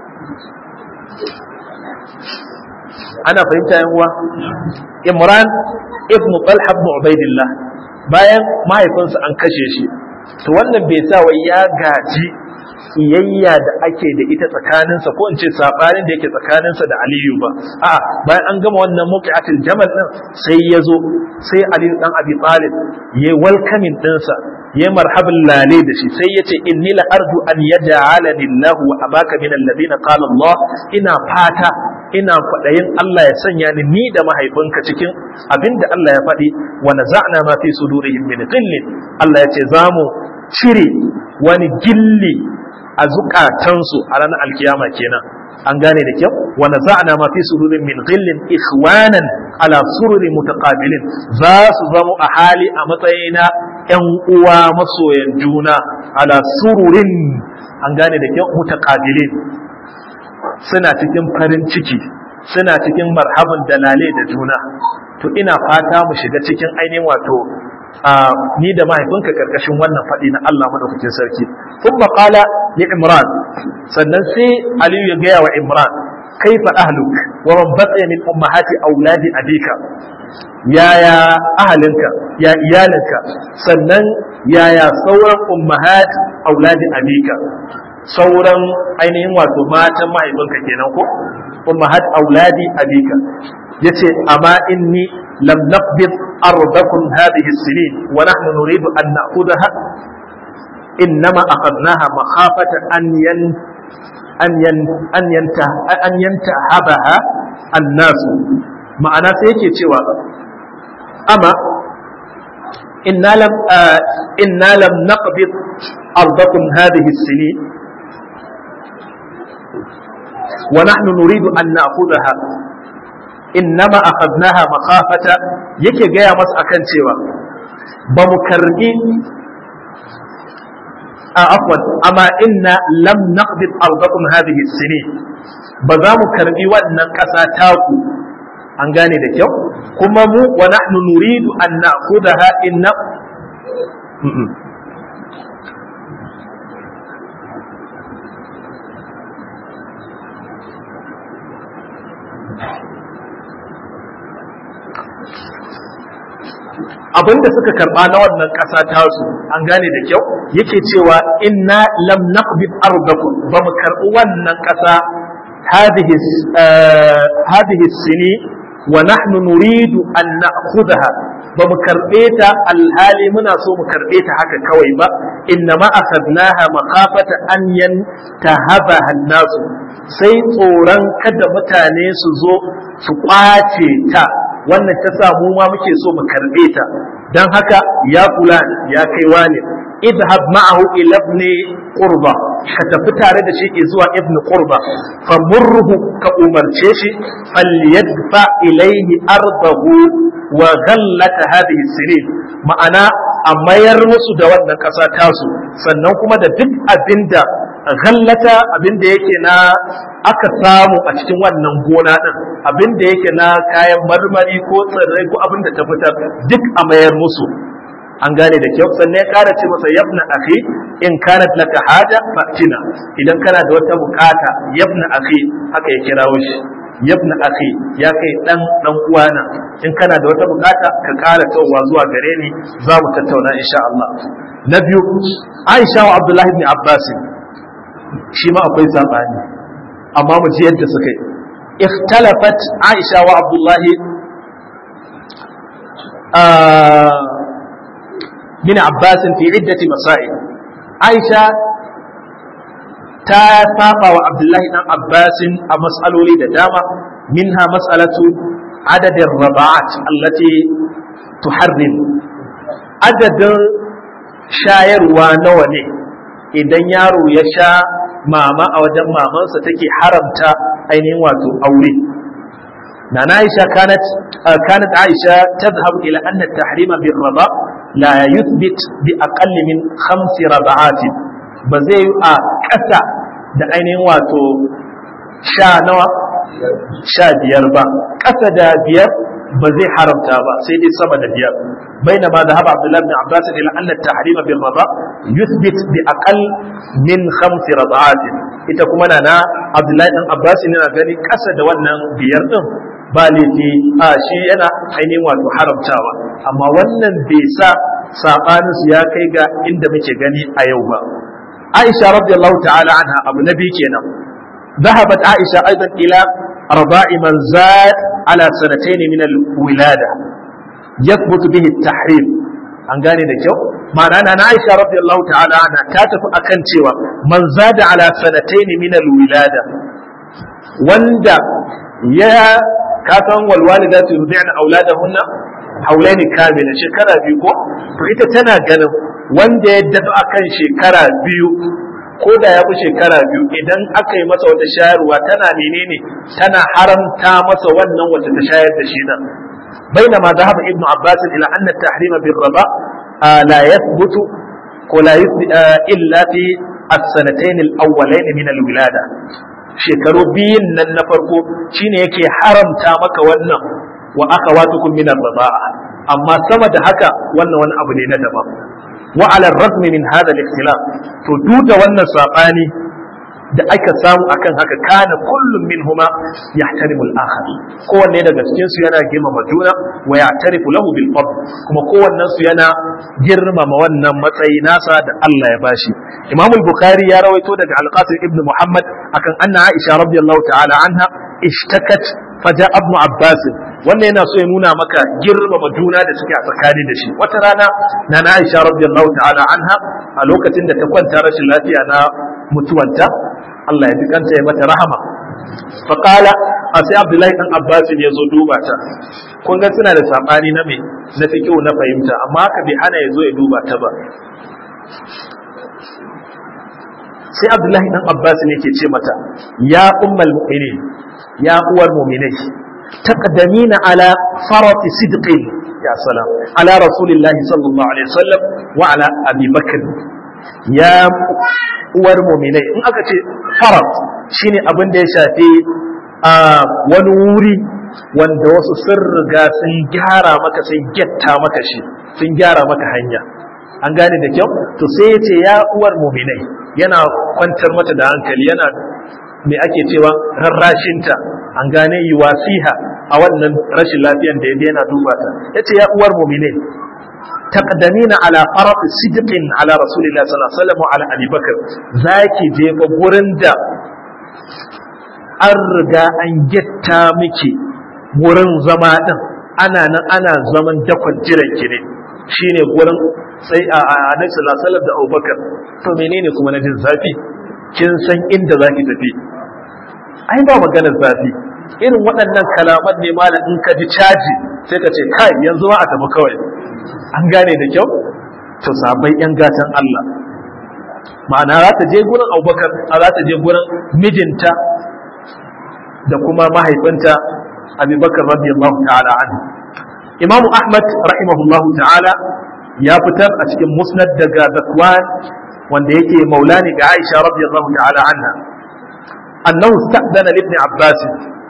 ana fahimta yan uwa Imran ibn Talha ibn Ubaidillah bayan mahaifinsa an kashe shi to wannan bai sa wai ya gaji iyayya da ake da ita tsakaninsa ko in ce sabanin da yake tsakaninsa da Aliyu ba a bayan an gama wannan muqiatul jamal din sai ya zo sai Ali dan Abi Talib yayi welcoming dinsa yayi marhaban lale da shi sai yace inni la arju an yaj'alani Allah wa abaka min alladhina qala Allah ina fata ina kwaɗayin Allah ya sanya ni ni da mahaifinka cikin abinda Allah ya faɗi wa naza'na ma fi sudurihim min ghillin Allah ya ce zamu cire wani gilli a zukatansu a ranar alkiyama kenan an gane da kyau wa naza'na ma fi sudurin min ghillin ikhwanan ala sururin mutaqabilin za su zama a hali a matsayina ƴan uwa masoyan juna ala sururin an gane da kyau mutaqabilin suna cikin farin ciki suna cikin marhaban dalale da juna to ina fata mu shiga cikin ainihin wato ni da mahaifinka karkashin wannan faɗi na Allah madaukakin sarki thumma qala li imran sannan sai aliyu ya gaya wa imran kaifa ahluk wa man baqiya min ummahati auladi abika yaya ahalinka ya iyalinka sannan yaya sauran ummahat auladi abika sauran ainihin wato matan mahaifinka kenan ko ummahat auladi abika yace amma inni lam naqbid ardakum hadhihi as-sinin wa nahnu nuridu an na'khudha innama akhadnaha makhafata an yan an yan an yanta an yantahabaha an-nas ma'ana sai yake cewa amma inna lam inna lam naqbid ardakum hadhihi as-sinin ونحن نريد أن نأخذها innama akhadnaha makhafata yake gaya masa akan cewa ba mu karbi a afwan amma inna lam naqbid ardakum hadhihi sinin ba za mu karbi wannan kasa taku an gane da kyau kuma mu wa nahnu nuridu an na'khudha inna abinda suka karba na wannan ƙasa tasu an gane da kyau yake cewa inna lam naqbid ardakum ba mu karbi wannan ƙasa hadhihi hadhihi sini wa nahnu nuridu an na'khudha ba mu karbe ta alhali muna so mu karbe ta haka kawai ba inna ma akhadnaha makhafata an yantahabaha an-nas sai tsoron kada mutane su zo su kwace ta wannan ta sa mu ma muke so mu karbe ta dan haka ya kula ya kai wani idhab ma'ahu ila ibn qurba ka tafi tare da shi zuwa ibn qurba fa murhu ka umarce shi falyadfa ilayhi ardahu wa ghallata hadhihi sinin ma'ana a mayar musu da wannan kasa tasu sannan kuma da duk abinda ghallata abinda yake na aka samu a cikin wannan gona din abinda yake na kayan marmari ko tsirrai ko abinda ta fitar duk a mayar musu an gane da kyau sannan ya kara ce masa yabna akhi in kanat laka haja fatina idan kana da wata bukata yabna akhi haka ya kirawo shi yabna akhi ya kai dan dan uwana in kana da wata bukata ka kara tawowa zuwa gare ni za mu tattauna insha Allah na biyu Aisha wa Abdullahi ibn Abbas shi ma akwai sabani amma mu ji yadda suka yi اختلفت عائشة وعبد الله آه من عباس في عدة مسائل عائشة تافاق وعبد الله بن عباس مسألة لدامة منها مسألة عدد الرضاعات التي تحرم عدد شاير ونوني idan yaro ya sha mama a wajen mamansa take haramta ainihin wato aure na Aisha kanat kanat Aisha tadhhab ila anna at-tahrima bir rida la yuthbit bi aqall min khams rada'at ba zai a kasa da ainihin wato sha nawa sha biyar ba kasa da biyar ba zai haramta ba sai dai sama da biyar بينما ذهب عبد الله بن عباس الى ان التحريم بالرضاء يثبت باقل من خمس رضعات ita kuma na na Abdullahi dan Abbas yana gani kasa da wannan biyar din ba laifi a shi yana ainihin wato haramtawa amma wannan bai sa sabanin su ya kai ga inda muke gani a yau ba Aisha radiyallahu ta'ala anha abu nabi kenan ذهبت عائشة أيضا إلى رضاع من زاد على سنتين من الولادة يثبت به التحريم an gane da kyau ma'ana na Aisha radiyallahu ta'ala ana ta tafi akan cewa man zada ala sanataini min alwilada wanda ya kasan wal walidatu yurdi'na auladahunna haulaini kamila shekara biyu ko to ita tana ganin wanda ya dafa akan shekara biyu ko da ya fi shekara biyu idan aka yi masa wata shayarwa tana menene tana haramta masa wannan wacce ta shayar da shi nan بينما ذهب ابن عباس إلى أن التحريم بالرضاء آه لا يثبت ولا يثبت آه إلا في السنتين الأولين من الولادة shekaru biyun nan na farko shine yake haramta maka wannan wa akhawatukum min ar-rida'a amma sama da haka wannan wani abu ne na daban wa ala razmi min hada al-ikhtilaf to duk da wannan sabani da aka samu akan haka kana kullum minhuma yahtarimu al-akhar kowanne daga cikin su yana girmama juna wa ya'tarifu lahu bil fadl kuma kowannen su yana girmama wannan matsayi nasa da Allah ya bashi Imam al-Bukhari ya rawaito daga Al-Qasim ibn Muhammad akan anna Aisha radiyallahu ta'ala anha ishtakat faja ibn Abbas wannan yana so ya nuna maka girmama juna da suke a tsakani da shi wata rana na Aisha radiyallahu ta'ala anha a lokacin da ta kwanta rashin lafiya na mutuwanta Allah ya fi kanta ya mata rahama faƙala a sai abdullahi ɗan abbasin ya zo duba ta kun ga suna da saɓani na me na fi kyau na fahimta amma haka bai hana ya zo ya duba ta ba sai abdullahi ɗan abbasin yake ce mata ya ummal mu'minin ya uwar mu'minai taqdamina ala farati sidqin ya salam ala rasulillahi sallallahu alaihi wasallam wa ala abi bakr ya uwar muminai in aka ce farat shine abin da ya shafi a wani wuri wanda wasu sun riga sun gyara maka sun getta maka shi sun gyara maka hanya an gane da kyau to sai ya ce ya uwar muminai yana kwantar mata da hankali yana me ake cewa rarrashinta an gane yi wasiha a wannan rashin lafiyan da ya yana duba ta ya ce ya uwar muminai تقدمين على فرط صدق على رسول الله صلى الله عليه وسلم وعلى ابي بكر zaki je ga gurin da an riga an gitta miki wurin zama din ana nan ana zaman dakon jiran ki ne shine gurin sai a annabi sallallahu alaihi wasallam da Abubakar to menene kuma na jin zafi kin san inda zaki tafi ai ba maganar zafi irin waɗannan kalaman ne malam in ka ji caji sai ka ce kai yanzu ma a tafi kawai an gane da kyau to sabai yan gatan Allah ma'ana za ta je gurin abubakar a za ta je gurin mijinta da kuma mahaifinta abubakar radiyallahu ta'ala an imamu ahmad rahimahullahu ta'ala ya fitar a cikin musnad daga zakwan wanda yake maulani ga aisha radiyallahu ta'ala anha annahu sta'dana ibn abbas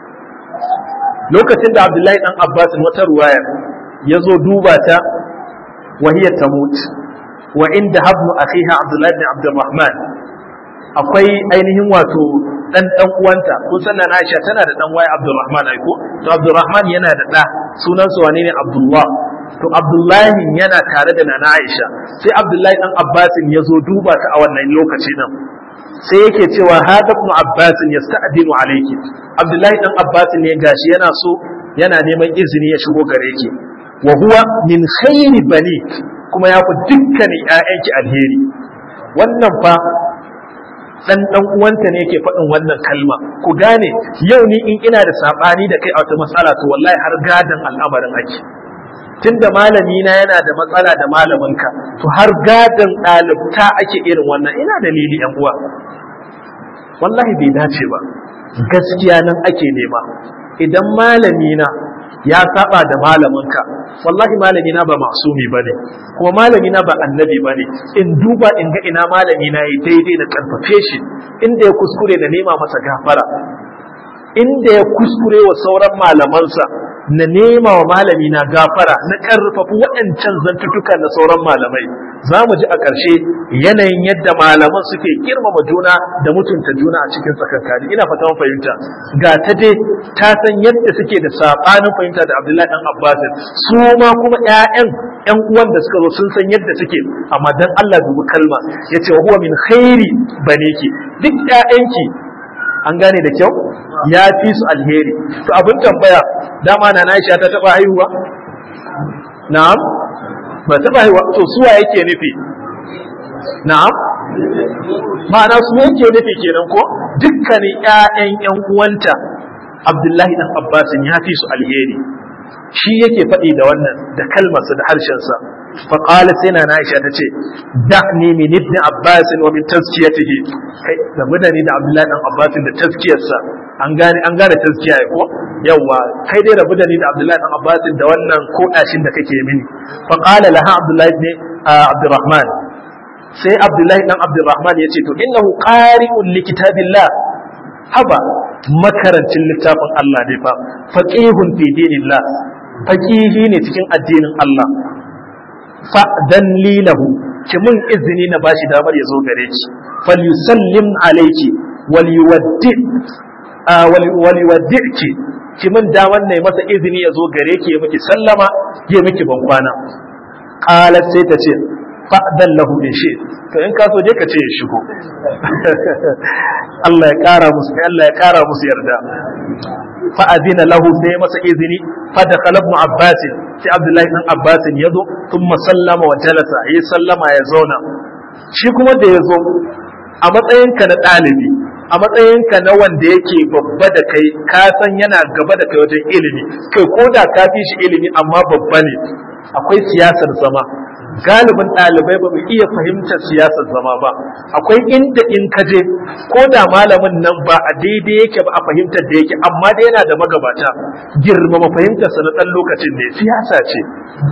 lokacin da abdullahi dan abbas wata ruwaya ya zo duba ta wahiyar tamut wa inda habnu akhiha abdullahi ibn abdurrahman akwai ainihin wato dan dan uwanta kun san na Aisha tana da dan waye Abdurrahman ai ko to Abdurrahman yana da da sunan sa wane ne Abdullah to Abdullahi yana tare da nana Aisha sai Abdullahi dan Abbas ya zo duba ta a wannan lokaci nan sai yake cewa hada ibn Abbas yasta'dinu alayki Abdullahi dan Abbas ne gashi yana so yana neman izini ya shigo gare ki wa huwa min khairi banik kuma ya fi dukkanin ƴaƴanki alheri wannan fa dan dan uwanta ne yake faɗin wannan kalma ku gane yau ni in ina da sabani da kai a wata matsala to wallahi har gadan al'amarin ake tunda malami na yana da matsala da malaminka to har gadan ɗalibta ake irin wannan ina dalili yan uwa wallahi bai dace ba gaskiya nan ake nema idan malami na ya saba da malaminka wallahi malami na ba masumi bane kuma malami na ba annabi bane in duba in ga ina malami na yi daidai na karfafe shi inda ya kuskure da nema masa gafara inda ya kuskure wa sauran malamansa na nema wa malami na gafara na karfafa waɗancan zantutuka na sauran malamai za mu ji a ƙarshe yanayin yadda malaman suke girmama juna da mutunta juna a cikin tsakankani ina fata mun fahimta ga ta dai ta san yadda suke da sabanin fahimta da Abdullahi dan Abbas su ma kuma ƴaƴan ƴan uwan da suka zo sun san yadda suke amma dan Allah dubi kalma yace wa huwa min khairi baniki duk ƴaƴanki an gane da kyau ya fi su alheri to abin tambaya dama na Aisha ta taba haihuwa na'am ba taba haihuwa to suwa yake nufi na'am ma'ana su yake nufi kenan ko dukkanin ƴaƴan ƴan uwanta Abdullahi dan Abbasin ya fi su alheri shi yake faɗi da wannan da kalmarsa da harshensa faƙala sai na Aisha ta ce da'ni min ibn Abbas wa min tazkiyatihi kai game da ni da Abdullahi dan Abbas da tazkiyarsa an gane an gane tazkiya ko yawa kai dai rabu da ni da Abdullahi dan Abbas da wannan kodashin da kake mini faqala laha Abdullahi ibn Abdurrahman sai Abdullahi dan Abdurrahman ya ce to innahu qari'un li kitabillah haba makarancin littafin Allah ne fa faqihun fi dinillah faqihi ne cikin addinin Allah fa dan lilahu ki mun izini na bashi damar ya zo gare ki falyusallim alayki waliyuwaddi waliyuwaddiki ki mun damar ne masa izini ya zo gare ki ya miki sallama ya miki bankwana qalat sai ta ce fa'dan lahu in shi to in ka so je ka ce ya shigo Allah ya kara musu Allah ya kara musu yarda fa adina lahu sai masa izini fa da ibn abbas sai abdullahi ibn abbas ya zo thumma sallama wa jalasa yi sallama ya zauna shi kuma da ya zo a matsayinka na ɗalibi a matsayinka na wanda yake babba da kai ka san yana gaba da kai wajen ilimi kai ko da ka fi shi ilimi amma babba ne akwai siyasar zama galibin ɗalibai ba mu iya fahimtar siyasar zama ba akwai inda in ka je ko da malamin nan ba a daidai yake ba a fahimtar da yake amma dai yana da magabata girmama fahimtarsa na ɗan lokacin ne siyasa ce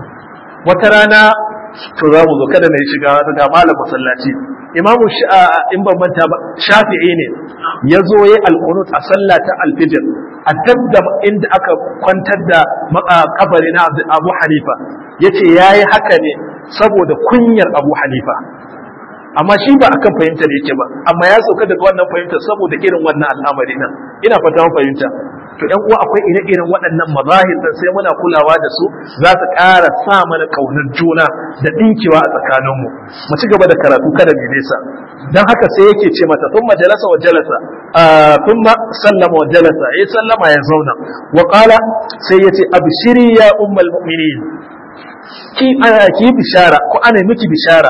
wata rana to za mu zo kada na yi shiga ga malam masallaci imamu in ban manta ba shafi'i ne ya zo ya alqunut a sallah ta alfijir a dabda inda aka kwantar da kabari na abu hanifa yace yayi haka ne saboda kunyar abu hanifa amma shi ba akan fahimtar yake ba amma ya sauka daga wannan fahimtar saboda irin wannan al'amari nan ina fata mun fahimta to ƴan uwa akwai ire-iren waɗannan mazahir dan sai muna kulawa da su za su ƙara sa mana kaunar juna da ɗinkewa a tsakaninmu mu ci gaba da karatu kada mu nesa dan haka sai yake ce mata thumma jalasa wa jalasa thumma sallama wa jalasa ya sallama ya zauna wa qala sai yace abshiri ya ummul mu'minin ki ki bishara ko ana miki bishara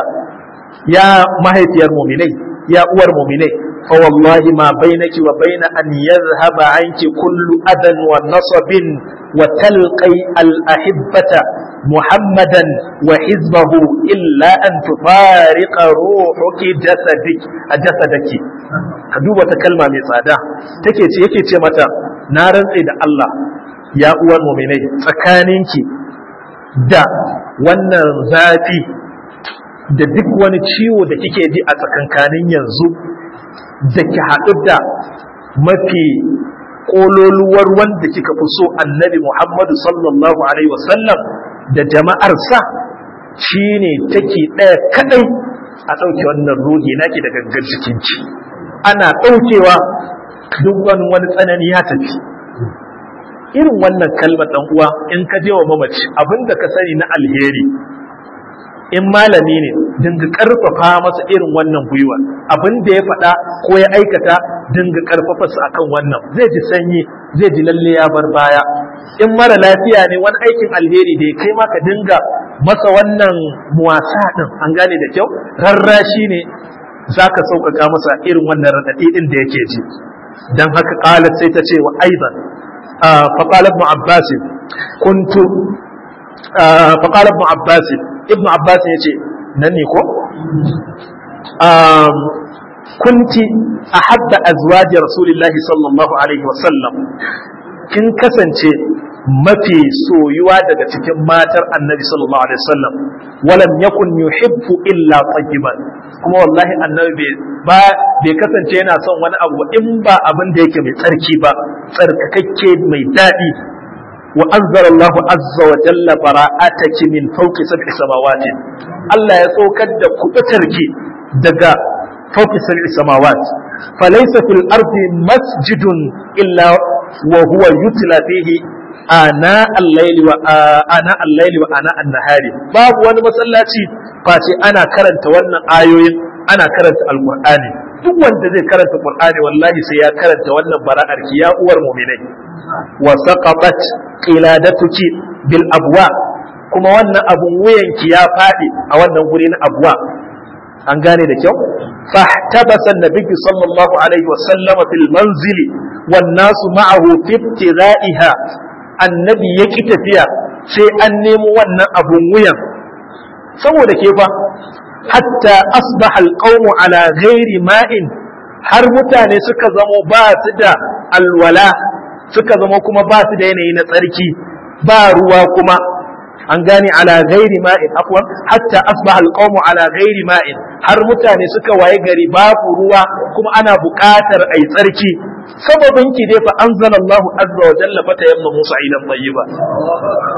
ya mahaifiyar mu'minai ya uwar mu'minai فوالله ما بينك وبين أن يذهب عنك كل أذى ونصب وتلقي الأحبة محمدا وحزبه إلا أن تفارق روحك جسدك جسدك كدوبة كلمة مثادة تكيتي يكيتي متى نارا إلى الله يا أول مؤمنين فكانينك da wannan zafi da duk wani ciwo da kike ji a tsakankanin yanzu da ki haɗu da mafi ƙololuwar wanda kika fi so annabi Muhammadu sallallahu Alaihi wasallam da jama'arsa shi ne take ɗaya kaɗai a ɗauke wannan ruhi naki da gangar jikinki ana ɗaukewa duk wani wani tsanani ya tafi irin wannan kalmar ɗan uwa in ka je wa mamaci abinda ka sani na alheri in malami ne dinga karfafa masa irin wannan gwiwa abin da ya faɗa ko ya aikata dinga karfafa su akan wannan zai ji sanyi zai ji lalle ya bar baya in mara lafiya ne wani aikin alheri da ya kai ma ka dinga masa wannan muwasa din an gane da kyau rarrashi ne zaka sauƙaƙa masa irin wannan raɗaɗi din da yake ji dan haka qalat sai ta ce wa aidan fa qala ibn abbas kuntu fa qala ibn abbas ibn abbas ya ce nan ne ko kunti a hadda azwaji rasulillahi sallallahu alaihi wasallam kin kasance mafi soyuwa daga cikin matar annabi sallallahu alaihi wasallam walam yakun yuhibbu illa tayyiban kuma wallahi annabi ba bai kasance yana son wani abu in ba abin da yake mai tsarki ba tsarkakakke mai daɗi وأنزل الله عز وجل براءتك من فوق سبع سماوات الله يسوكد كبترك دقا فوق سبع سماوات فليس في الأرض مسجد إلا وهو يتلى فيه آناء الليل وآناء الليل وآناء النهار باب وانا مسلاتي فاتي أنا كرنت وانا آيوين أنا كرنت القرآن duk wanda zai karanta Qur'ani wallahi sai ya karanta wannan bara'ar ki ya uwar mu'minai wa saqatat qiladatuki bil abwa kuma wannan abun wuyan ki ya fadi a wannan guri na abwa an gane da kyau fahtabasa an-nabiy sallallahu alaihi wa sallama fil manzili wan nasu ma'ahu fi ibtira'iha annabi yaki tafiya sai an nemo wannan abun wuyan saboda ke fa hatta asbaha alqawmu ala ghairi ma'in har mutane suka zamo ba su da alwala suka zamo kuma ba su da yanayi na tsarki ba ruwa kuma an gane ala ghairi ma'in afwan hatta asbaha alqawmu ala ghairi ma'in har mutane suka waye gari babu ruwa kuma ana buƙatar ai tsarki sababin ki dai fa anzalallahu azza wa jalla fa tayamma musa ilan tayyiba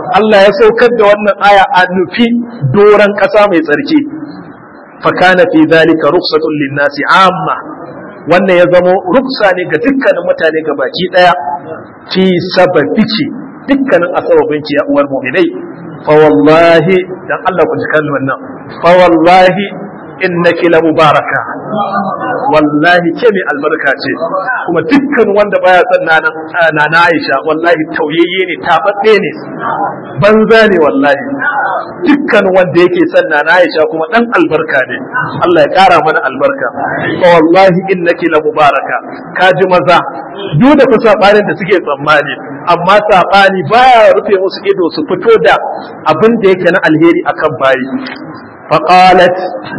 Allah ya saukar da wannan aya a nufi doran ƙasa mai tsarki fakana fi zalika rukhsatun linnasi amma wannan ya zamo ruksa ne ga dukkanin mutane ga baki daya fi sababici dukkanin asababin ki ya uwar mu'minai fa wallahi dan Allah ku ji kalmar nan fa wallahi innaki la mubaraka wallahi ke mai albarka ce kuma dukkan wanda baya son na na Aisha wallahi tauyayye ne tababbe ne banza ne wallahi dukkan wanda yake son na na Aisha kuma dan albarka ne Allah ya kara mana albarka fa wallahi innaki la mubaraka kaji maza duk da kusa barin da suke tsammani amma sabani baya rufe musu ido su fito da abin da yake na alheri akan bayi faqalat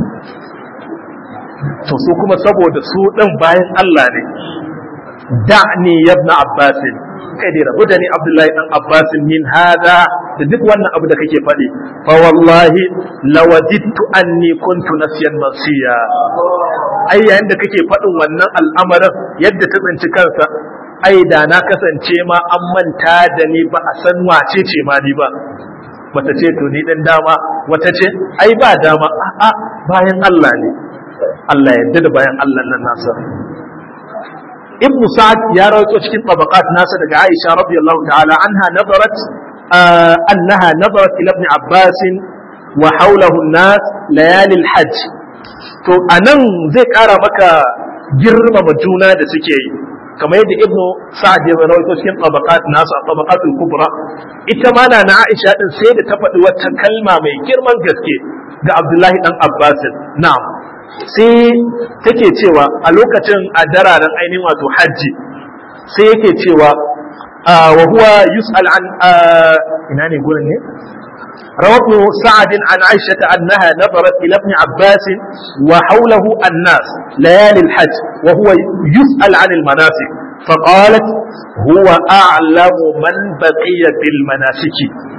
to su kuma saboda su ɗin bayan Allah ne da'ni yabna abbasin kai dai rabu da ni abdullahi dan abbasin min hada da duk wannan abu da kake faɗi fa wallahi lawadittu anni kuntu nasiyan mansiya ai yayin da kake faɗin wannan al'amarin yadda ta tsinci kansa ai da na kasance ma an manta da ni ba a san wace ce ma ni ba bata ce to ni dan dama wata ce ai ba dama a'a bayan Allah ne Allah yadda da bayan Allah nan nasa Ibn Sa'ad ya rawaito cikin tabaqat nasa daga Aisha radiyallahu ta'ala anha nazarat annaha nazarat ila ibn Abbas wa hawlahu an-nas layali al-hajj to anan zai kara maka girmama juna da suke yi kamar yadda Ibn Sa'ad ya rawaito cikin tabaqat nasa tabaqatul kubra ita ma na Aisha din sai da ta faɗi wata kalma mai girman gaske ga Abdullahi dan Abbas na'am sai take cewa a lokacin a dararen ainihin wato hajji sai yake cewa wa huwa yus'al an ina ne gurin ne رواه سعد عن عائشة أنها نظرت إلى ابن عباس وحوله الناس ليالي الحج وهو يسأل عن المناسك فقالت هو أعلم من بقي بالمناسك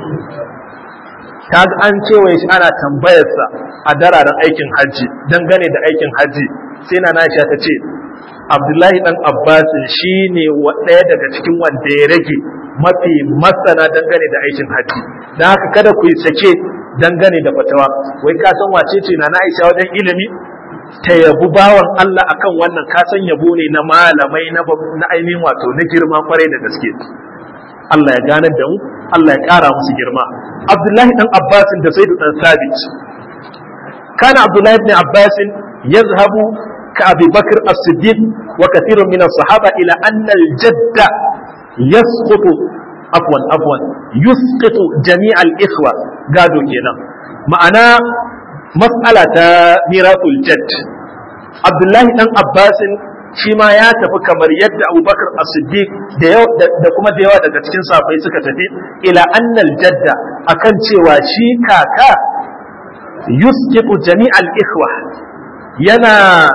kaga an cewa shi ana tambayarsa a dararen aikin hajji dangane da aikin hajji sai na Aisha ta ce Abdullahi dan Abbas shi ne ɗaya daga cikin wanda ya rage mafi masana dangane da aikin hajji don haka kada ku yi sake dangane da fatawa wai ka san wace ce na Aisha wajen ilimi ta yabu bawan Allah akan wannan ka san yabo ne na malamai na ainihin wato na girma kwarai da gaske Allah ya ganar da mu Allah ya ƙara musu girma Abdullahi dan Abbas da Zaid dan Sabit kana Abdullahi ibn Abbas yazhabu ka Abi Bakr as-Siddiq wa kathirun min as-sahaba ila anna al-jadda yasqutu afwan afwan yusqitu jami' al-ikhwa gado kenan ma'ana mas'ala ta miratul jadd Abdullahi dan Abbas shi ma ya tafi kamar yadda abubakar as-siddiq da kuma da yawa daga cikin safai suka tafi ila annal jadda akan cewa shi kaka yusqitu jami'al ikhwa yana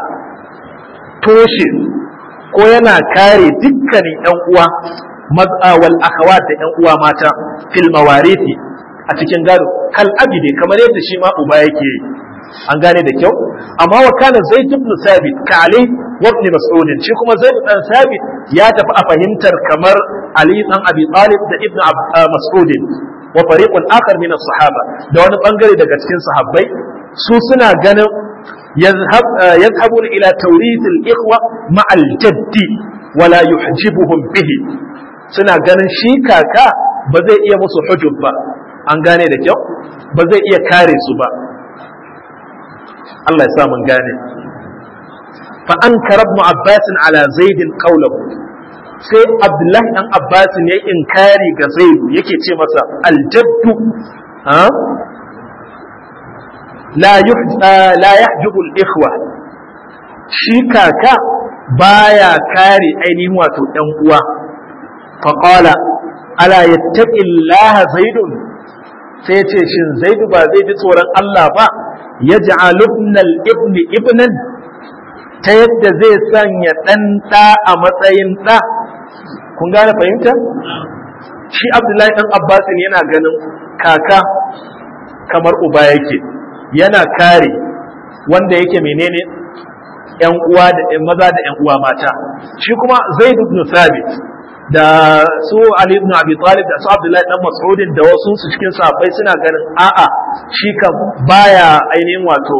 toshe ko yana kare dukkanin yan uwa maz'a wal akhawat da yan uwa mata fil mawarithi a cikin gado kal abide kamar yadda shi ma uba yake yi an gane da kyau amma wa kana zaid ibn sabit ka ali wa ibn mas'ud shi kuma zaid dan sabit ya tafi a fahimtar kamar ali dan abi talib da ibn mas'ud wa fariqun akhar min as-sahaba da wani bangare daga cikin sahabbai su suna ganin يذهب يذهبون إلى توريث الإخوة مع الجد ولا يحجبهم به suna ganin shi kaka ba zai iya musu hujub ba an gane da kyau ba zai iya kare su ba Allah ya sa mun gane fa an karab Abbas ala Zaid qawluhu sai Abdullahi dan Abbas ya inkari ga Zaid yake ce masa aljaddu ha la la yahjubu al-ikhwa shi kaka baya kare ainihin wato ɗan uwa fa qala ala yattaqi Allah zaidun sai ce shin zaidu ba zai ji tsoron Allah ba yaj'al ibn al-ibn ibnan ta yadda zai sanya ɗan ɗa a matsayin ɗa kun gane fahimta shi Abdullahi ɗan Abbasin yana ganin kaka kamar uba yake yana kare wanda yake menene ‘yan uwa da ‘yan maza da ‘yan uwa mata shi kuma zaid ibn sabit da su Ali ibn Abi Talib da su Abdullahi dan Mas'ud da wasu su cikin sahabbai suna ganin a'a shi kan baya ainihin wato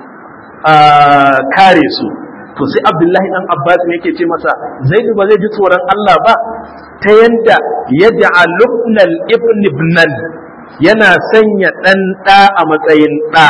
kare su to sai Abdullahi dan Abbas ne yake ce masa Zaid ba zai ji tsoron Allah ba ta yanda yaj'alubna al-ibn ibnan yana sanya dan da a matsayin da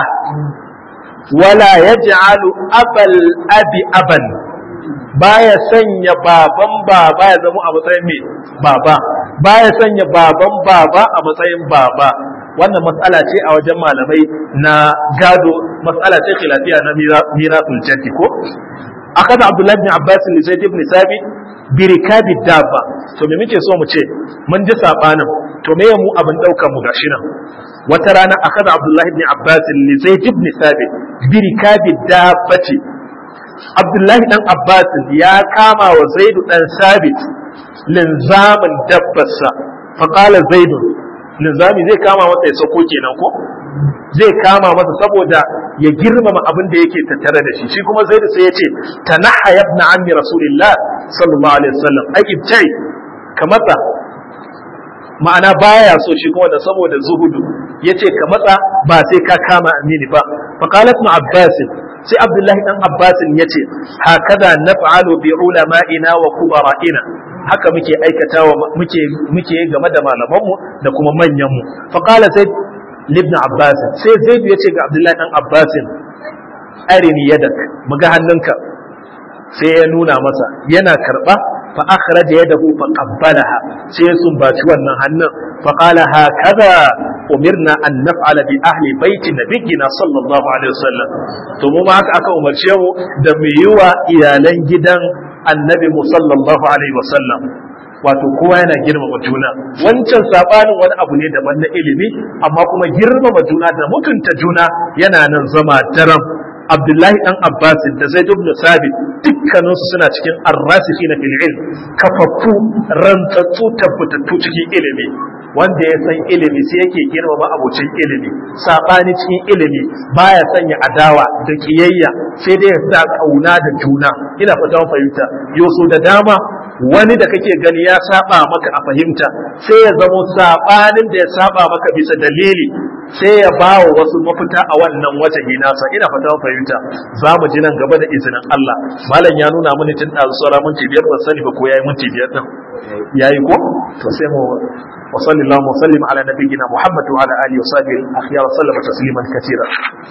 wala yaj'alu abal abi aban baya sanya baban baba ya zama a matsayin mai baba baya sanya baban baba a matsayin baba wannan matsala ce a wajen malamai na gado matsala ce khilafiya na mirasul jaddi ko akada abdullahi ibn abbas li zaid ibn sabit bi rikabi dabba to me muke so mu ce mun ji sabanin to me mu abin daukar mu gashi nan wata rana akada abdullahi ibn abbas li zaid ibn sabit bi rikabi dabbati abdullahi dan abbas ya kama wa zaidu dan sabit linzamin dabbarsa faqala zaidu linzami zai kama masa ya sako kenan ko zai kama masa saboda ya girmama abin da yake tattare da shi shi kuma zaidu sai ya ce tanaha ibn ammi rasulillah sallallahu alaihi wasallam ai ibtai ka matsa ma'ana baya so shi kuma da saboda zuhudu yace ka matsa ba sai ka kama amini ba faqalat ma abbas sai abdullahi dan abbas yace hakaza naf'alu bi ulama'ina wa kubara'ina haka muke aikatawa muke muke game da malamanmu da kuma manyanmu faqala sai ibn abbas sai zaid yace ga abdullahi dan abbas arini yadak muga hannunka sai ya nuna masa yana karba fa akhraja yadahu fa qabbalaha sai sun baci wannan hannun fa qala hakaza umirna an naf'ala bi ahli baiti nabiyina sallallahu alaihi wasallam to mu ma haka aka umarce mu da mu yi wa iyalan gidan annabi mu sallallahu alaihi wasallam wato kowa yana girmama juna wancan sabanin wani abu ne daban na ilimi amma kuma girmama juna da mutunta juna yana nan zama daram Abdullahi dan Abbas da Zaid ibn Sabit dukkaninsu suna cikin arrasifi na fil ilm kafaffu rantsatsu tabbatattu cikin ilimi wanda ya san ilimi sai yake girmama abocin ilimi sabani cikin ilimi baya sanya adawa da kiyayya sai dai ya sa kauna da juna ina fata fahimta yoso da dama wani da kake gani ya saba maka a fahimta sai ya zamo sabanin da ya saba maka bisa dalili sai ya ba wa wasu mafita a wannan wajahi nasa ina fata fahimta za mu ji nan gaba da izinin Allah malam ya nuna mini tun ɗazu sauran minti biyar ban sani ba ko yayi minti biyar din yayi ko to sai mu wa sallallahu wa sallim ala nabiyyina muhammad wa ala alihi wa sahbihi akhyar sallama tasliman katira